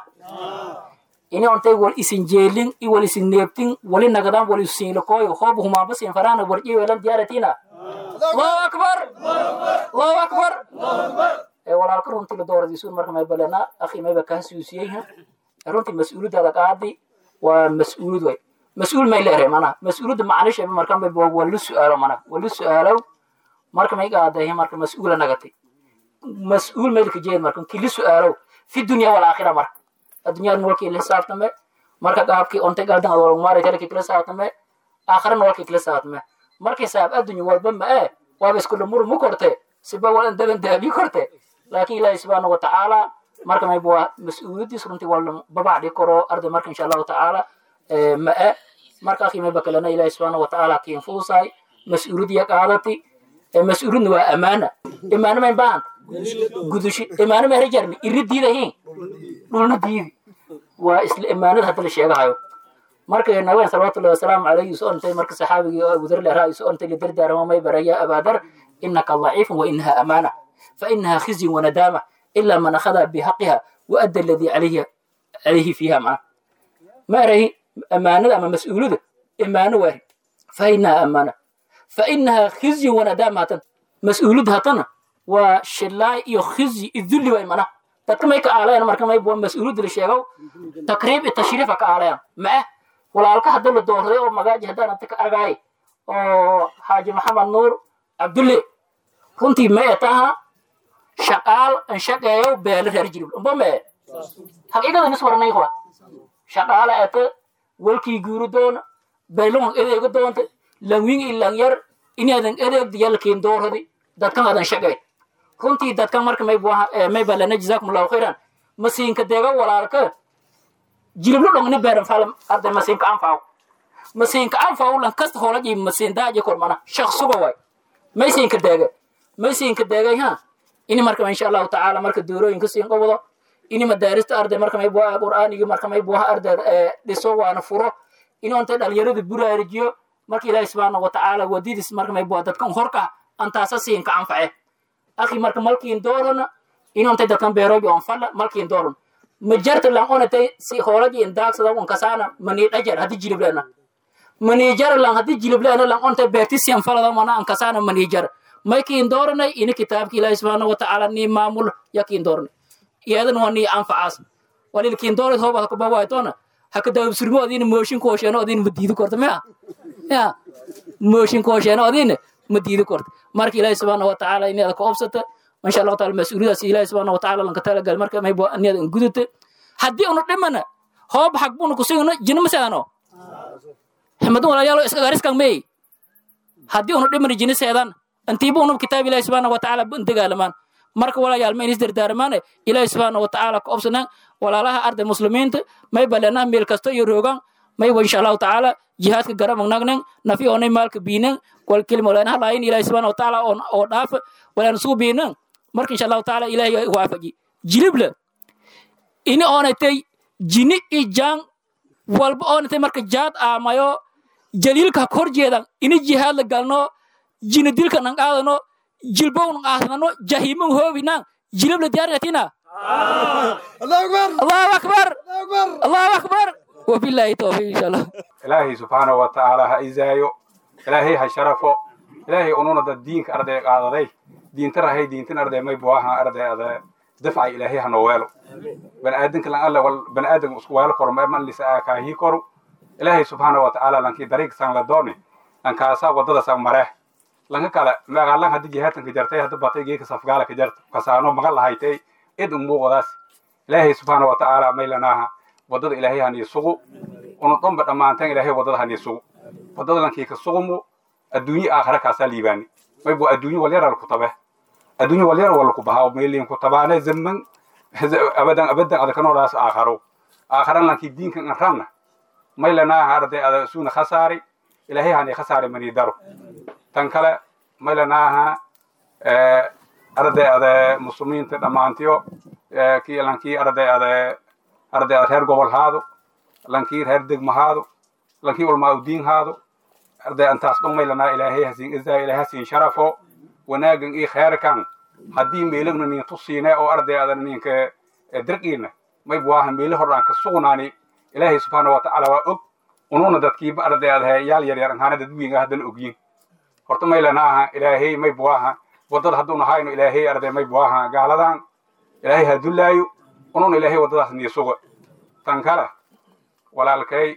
ini ontay wal isin jeelin i wal isin neebtin wali nagadan wal isin lakoyo hoob humaaba sin farana warji weelan diyaaratina allahu akbar allahu akbar ee walaalka runtii la dooradiisu marka may balena akhi mayba kaa suusiyey runtii mas-uuliyadaada qaadi waa mas-uulid way mas-uul may leedahay mana mas-uuliyadda macnisheeba marka may waa lu su-aalo mana waa lu su-aalow marka may qaadahay marka mas-uula nagatay مسؤول ملك جيد مركن كل سؤاله في الدنيا والآخرة مرك الدنيا نولك اللي ساعتنا مرك قابك أنت قاعد على المارة تلك كل ساعتنا آخر نولك كل ساعتنا مرك ساب الدنيا والبم إيه وابس كل مر مكرته سبب ولا دبن دابي كرته لكن الله سبحانه وتعالى مرك ما يبغى مسؤول دي سرنتي ولا ببع دي كرو أرض مرك إن شاء الله تعالى ما إيه مرك أخي ما بكلنا الله سبحانه وتعالى كين فوساي مسؤول دي قالتي مسؤول waa amaana imaano mayn baan gudushi imaano ma herajarmi iri diidahiin dhulna diidi waa isla imaanada hadda la sheegahayo marka nabeen salawatullahi wasalaamu calayhi isu ontay marka saxaabigii oo abudar leraa isu ontay lidardaarama may baraya abaadar inaka daciifun wa inaha amaana fa inaha khizyun wanadaama ilaa man akhada bihaqiha wa adda aladii calayhi calayhi fiiha maa ma erahi amaanada ama mas-uulada imaano waari fa inaha amaana فإنها خزي وندامة هتن مسؤولية هتن وشلاي iyo خزي الذل way mana dadka may ka aalayaan marka may buu mas'uuliyad la sheego takriib tashriif ka aalayaan ma walaalka hadda la doorday oo magaaji hadaan anta ka argay oo xaaji maxamed nuur cabdulle runtii may taha shaqaal an shaqeeyo beelo reer jirib umba me haqiiqada nis waranay qora shaqaala ata walkii guuru doona beelon edeega doonta langwing ilang yar inaadan edeegda yalkiin dooradi dadkan adan shaqay runtii dadkan marka may buaha may balana jazaakum allahu khayran masiinka deega walaalka jiliblo dhongni beeran falam arday masiinka anfaaw masiinka anfaaw lan kasta hoolaji masiin daaje kormana shaqsuga way may siinka deega may siinka deegay ha ini marka insha allahu tacaala marka doorooyinka siin qobdo ini madaarista arday marka may buaha qur'aanigi marka may buaha arday dhiso waana furo inoonta dhalinyarada buraarijiyo marka ilaahi subxaana watacaala wadidis marka may bua dadkan horka antaasa siinka anface akhi marka malkiin doorana inontay dadkan beeroogi on falla malkiin dooran ma jarta lan onatay si hoolaji in daagsada wan kasaana manii dhajar haddi jiliblena manii jar lan haddi jiliblena lan onta beerti siyan falada mana an kasaana manii jar may kiin dooranay ini kitaabki ilaahi subxaana watacaala nii maamul ya kiin dooranay iyadan waa nii anfacaas walil kiin doorad hooba haka bawaaytoona haka daabsurmo adina mooshin koosheeno adina ma diidi korta mea ya mooshin koosheeno adina ma diidi korta marka ilaahi subxaana watacaala inaada ka obsata insha allahu taala mas-uuliyadaas ilaahi subxaana watacaala lanka talagal marka maybo inaada an gudata haddii unu dhimana hoob xag buna kusugno jina maseedano xmadun walayaalo iskagariskan mey haddii unu dhimana jina seedan intiiba unub kitaab ilaahi subxaana watacaala ban dagaalamaan marka walayaal ma inis dardaaramaane ilaahi subxaana watacaala ka obsanaan walaalaha arday muslimiinta may baleenaha meel kasto iyo roogan mayba insha allahu tacaala jihaadka garamagnagnang nafi onay maalka biinang wal kelima waleenaha laayin ilaahi subxaana watacaala oo dhaafa walaan suu biinang marka insha allahu tacaala ilaahi waafaji jilibla ini oonatay jini i jang walba oonatay marka jaad aamayo jaliilka ha kor jeedan ini jihaad la galno jina dilka nan qaadano jilbow nan qaadano jahiman hoobinan jilibla diyaarinatina allahu akbar allahu akbar wabillahi tawfiq insha allah ilaahay subxaanahu wa tacaala ha izaayo ilaahay ha sharafo ilaahay ununa dad diinka arday qaadaday diinta rahay diintin arday may buaha arday ada dafca ilaahay ha noo weelo baniaadanka lan alla wal baniaadanka isku weelo koro man lisa kaahii koro ilaahay subxaanahu wa tacaala lankii dariiq san la dooni lankaasa wadada san maree lanka kale magaalan haddi jihaadkanka jartay hadda batay geeka safgaala ka jarta kasaano magan lahaytay id umuuqdaas ilaahay subxaana wa tacaala maylanaaha wadada ilaahay hanii sugu unu dhanba dhammaantan ilaahay wadada hanii sugu wadada lankii ka sugumu adduunye aakhira kaasaa liibaani maybu adduunye walyara laku tabe adduunye walyara waa laku bahaa meeliin ku tabaane zaman abadan abadan ada kanoolaas aakharo aakharan lankii diinkan an ranna maylanaaha arday ada suuna khasaari ilaahay hanii khasaari manii daro tan kale maylanaaha arday ada muslimiinta dhammaantiyo kii lankii arday ada arday ada reer gobol haado lankii reer degmo haado lankii ulmaa udiin haado arday antaas dhan maylanaa ilaahay hasiin izaa ilaahay hasiin sharafo wanaagan ii kheerkan haddii meelagna nin tusiine oo arday ada ninka dirqiina may buwaaha meeli hordhaan ka sugnaani ilaahay subxaana wa tacaala waa og ununa dadkiiba arday ada yaal yaryar anhaana dadwiinga haddana ogyin horta maylanaaha ilaahay may buwaaha wadada hadduuna hayno ilaahay arday may buwaaha gaaladan ilaahay ha dullaayo ununa ilaahay waddadaas niisuga tan kale walaalkay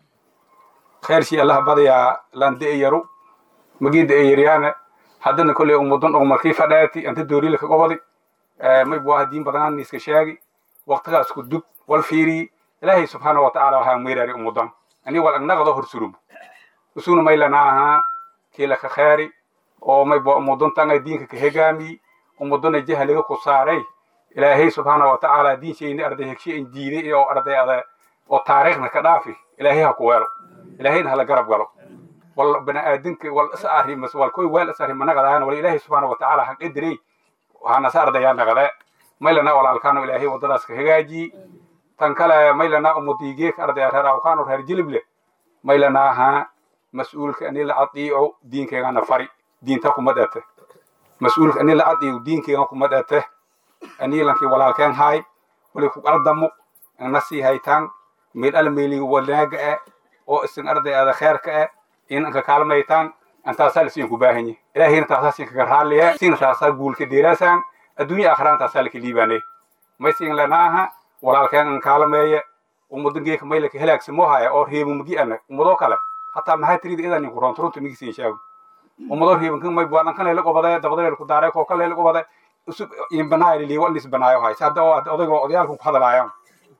kheershii allaha badayaa laan de yaru magii de yaryaane haddana kolley umudan dhog markii fadhaati anta doorila ka gobodi may buwaaha diin badanaan niiska sheegi waqtigaas ku dug wal fiiri ilaahay subxaana wa tacaala waxaa meeraari umudan ani wal agnaqdo horsurum usuna maylanaaha kiila ka kheeri oo may bo umudantanga diinka ka hegaami umudana jahliga ku saaray ilaahay subxaana wa tacaala diinshayni arday hegshe in diiday oo arday ada oo taariikhna ka dhaafi ilaahay ha ku weelo ilaahayna hala garab galo wal baniaadanka wal is arrimas wal koy weel is arrima naqadaana wal ilaahay subxaana wa tacaala ha qadirey waxaana sa ardayaa naqade maylana walaalkaano ilaahay waddadaas ka hagaajiyi tan kale maylana umudiigeeka ardaya reer awkaano reer jilible maylanaaha mas-uulka ani la adiico diinkeegana fari diinta kuma dhate mas-uulka ani la adiico diinkeega kuma dhate ani lankii walaalkeen haay wali ku qaldamo na sii haytaan meel ala meeliga wanaaga eh oo isin arday ada kheerka eh inanka kaalmaytaan antaasaa lasiin ku baahanyi ilaahayna taasaa siin kaga raaliye siina taasaa guulka deeraasaan adduunya aakhiraan taasaa laka liibaane may siin lanaaha walaalkeen an kaalmeeye umudangeeka maylaka helaagsamo haya oo reebumagi ana umadoo kale hataa maxaa tirida idan ninku roonto runta migisiin sheego umadoo reebankan may buadan kan leela qobade dabada ku daaray koo kan leela qobade usub inbanaayo liigo nis banaayo hay hadda odaygo odayaalku ku hadalaayan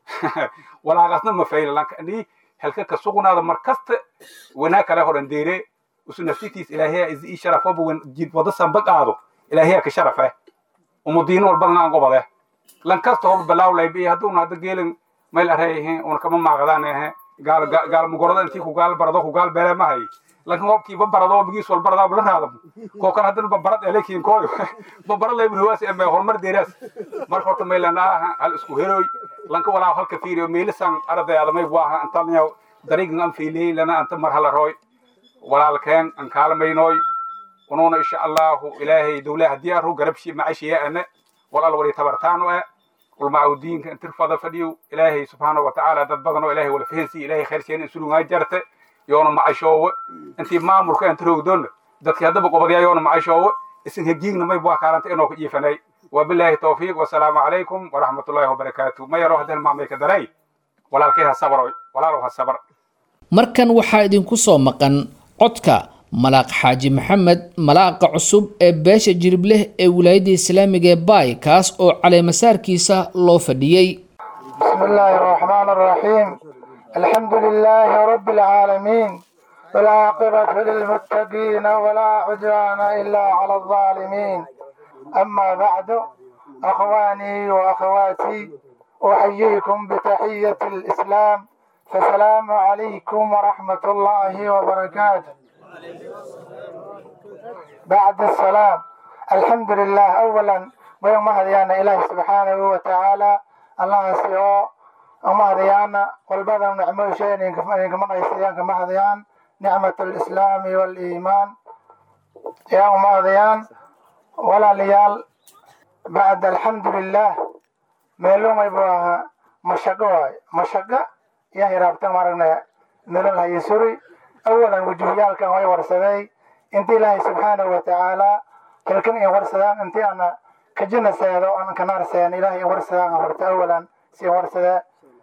walaaqasna ma fayla lanka ni halka ka sugnaada mar kasta wanaag kale horan deere usu nafsitiis ilaahay is ii sharafoba wan jid wada samba qaado ilaahay ka sharafe umudiin walba ngaan qobade lan kasta hor balaaw laybi hadduuna hadda geelin mayl arayhe una kama maaqdaan ehe gaal gaal mugorada intii ku gaal barado ku gaal beele mahay lankan hobkiiba barado bigiis wal barada la raadam koo kan haddana babarad elekiin kooyo babara laybi hawaasi eme horumar deeraas marka horta maylanaa hal isku heroy lanka walaa halka fiiriyo meelisan ardayaada may buaha antalnya dariigan an fiiliyey lana anta mar hala rooy walaalkeen an kaalmaynooy unuuna insha allahu ilaahay dowlaha haddii arru garabshi macashiya ane walaal wali tabartaanu e ulmaca diinka intir fada fadhiyo ilaahay subxaana wa tacaala dad badan oo ilaahay wala fahansiya ilaahay khayrkeena insulungaa jarte yoona macashoowe intii maamulka inta roogdoonna dadkii haddaba qobadyaa yoona macashoowe isin hagiigna may bua kaalanta inoo ka jiifanay wabilaahi tawfiiq wasalaamu calaykum waraxmatullaahi wabarakaatu ma yaro haddana maamay ka daray walaalkay ha sabroy walaalow ha sabr markan waxaa idinku soo maqan codka malaaq xaaji maxamed malaaqa cusub ee beesha jiribleh ee wilaayadda islaamiga ee baay kaas oo caleemasaarkiisa loo fadhiyey بسم الله الرحمن الرحيم الحمد لله رب العالمين والعاقبة للمتقين ولا عدوان إلا على الظالمين أما بعد أخواني وأخواتي أحييكم بتحية الإسلام فسلام عليكم ورحمة الله وبركاته بعد السلام الحمد لله أولا ويوم هديانا إله سبحانه وتعالى الله سيئو وما هديانا والبدن نعمه شيء إنكم رئيسيان كما هديان نعمة الإسلام والإيمان يا وما هديان ولا ليال بعد الحمد لله meeluu maybu ahaa mashaqo waayo mashaqo yaa hiraabta maragna nolol hayo suri awalan wujuhyaalkan way warsaday inti ilaahay subxaanahu watacaala hilkan in warsadaan inti ana kajinaseedo an kanarseen ilaahay in warsadaan horta awalan si warsada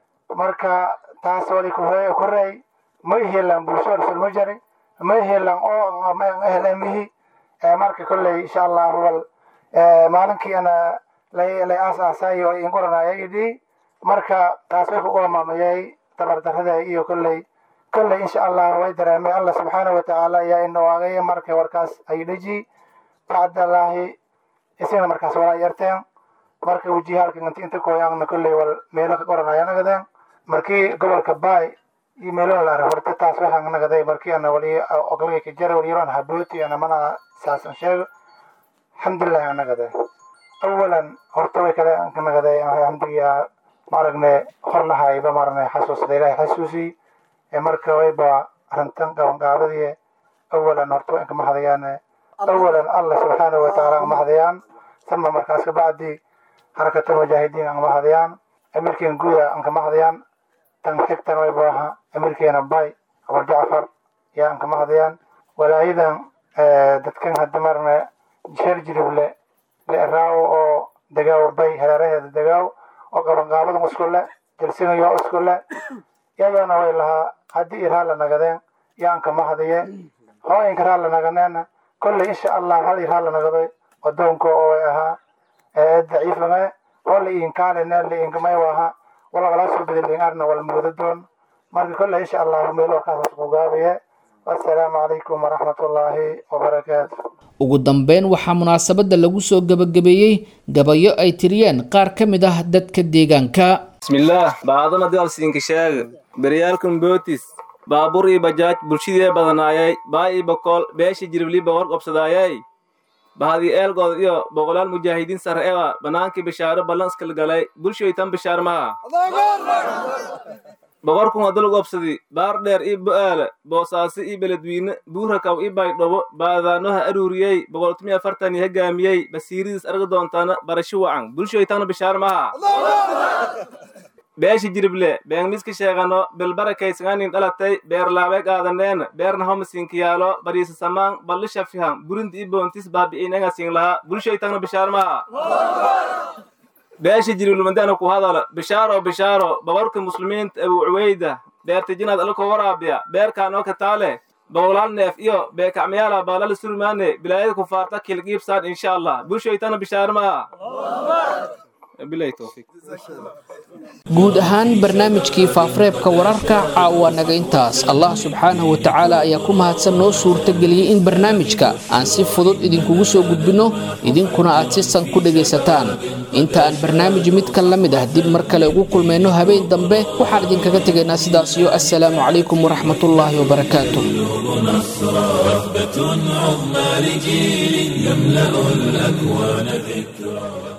marka taas wali kurey ma ihelan bulsho rasul mujari ma ihelan oo ehlemihi marka kolley insha allahu wal maalinkii ana lay aasaasay oo inguranaya idhi marka taas way kugu amaamayay tabardarada iyo kolley kolley insha allah way dareemay allah subxaanahu watacaala ayaa inawaagay marka warkaas ay dheji bacdallaahi isagana markaas walaa yarteen marka wejihaalka inti inta kooyaangna kolley wal meelo ka qoranaya nagadeen markii gobolka baay iyo meelo la arag horta taas waxaan nagaday markii ana wali oglagay ka jara waliyaroon habooti ana mana saasan sheego alxamdulillahi aan nagaday awalan horta way kale nagaday alxamdulilah maaragne hor lahayba maaragne xasuusda ilaahay xasuusi marka wayba arrintan qabanqaabadii awalan horta waa inkama hadayaan awalan allah subxaanahu watacaala angama hadayaan sama markaas kabacdi xarakatul mujaahidiin angama hadayaan amirkeen guuda ankama hadayaan tan xigtan wayba aha amirkeena bay abar jacfar yaa ankama hadayaan walaayadan dadkan hadda maarne sheer jirible leeraawo oo degaaw bay hareeraheeda degaaw oo qabanqaabadan isku le jalsinayo isku le yayoona way lahaa haddii iraa la nagadeen yaan kama hadaye hooyinka raa la naganeena kolley insha allah hal iraa la nagaday wadoonka oo way ahaa daciifame oo la iinkaalene la iinkamay ahaa walagala soo bedel arna wal muudadoon marka kolley insha allah meel warkaas ku gaabaye wassalaamu calaykum waraxmatullaahi wabarakaatu ugu dambeyn waxaa munaasabadda lagu soo gebagabeeyey gabayo ay tiriyeen qaar ka mid ah dadka deegaanka bismillaah baadana daalsiinka sheega beryaalkan bootis baabuur iyo bajaaj bulshadee badanaayay baa ii bokool beesha jiribliba war qabsadaayay bahadii eelgood iyo boqolaal mujaahidiin sare ewa bannaankii bishaaro ballanskal galay bulshoytan bishaar maha boqorkun wadal gobsadi baar dheer ii bo'aala boosaaso ii beledwiine buurakaw ii baydhobo baadaanoha aruuriyey boqoltumiya afartan iyo hoggaamiyey basiiridiis arga doontana barasho wacan bulshoytana bishaar maha beesha jirible beengmiska sheegano bilbarakaysanganin dhalatay beerlaabay qaadaneena beerna homasiinkiyaalo bariisa samaan ballisha fiham burundi i boontis baabi'inengasin laha bulshoytana bishaar maha beesha jirilumandana ku hadala bishaaro bishaaro babarka muslimiinta abu cuweyda beertijinaad alakoo waraabiya beerkaan oo kataale boqolaal neef iyo beekacmayaala baalala surmaane bilaayada kufaarta kilgiibsaan insha allah bulshoytana bishaar maha guud ahaan barnaamijkii faafareebka wararka caawa naga intaas allah subxaanahu wa tacaala ayaa ku mahadsan noo suurtageliyey in barnaamijka aan si fudud idinkugu soo gudbinno idinkuna aad si san ku dhegaysataan inta aan barnaamij midka la mid ah dib mar kale ugu kulmayno habeen dambe waxaan idinkaga tegaynaa sidaas iyo assalaamu calaykum waraxmatullaahi wabarakaatu عظمى لجيل يملأ الأكوان ذكرى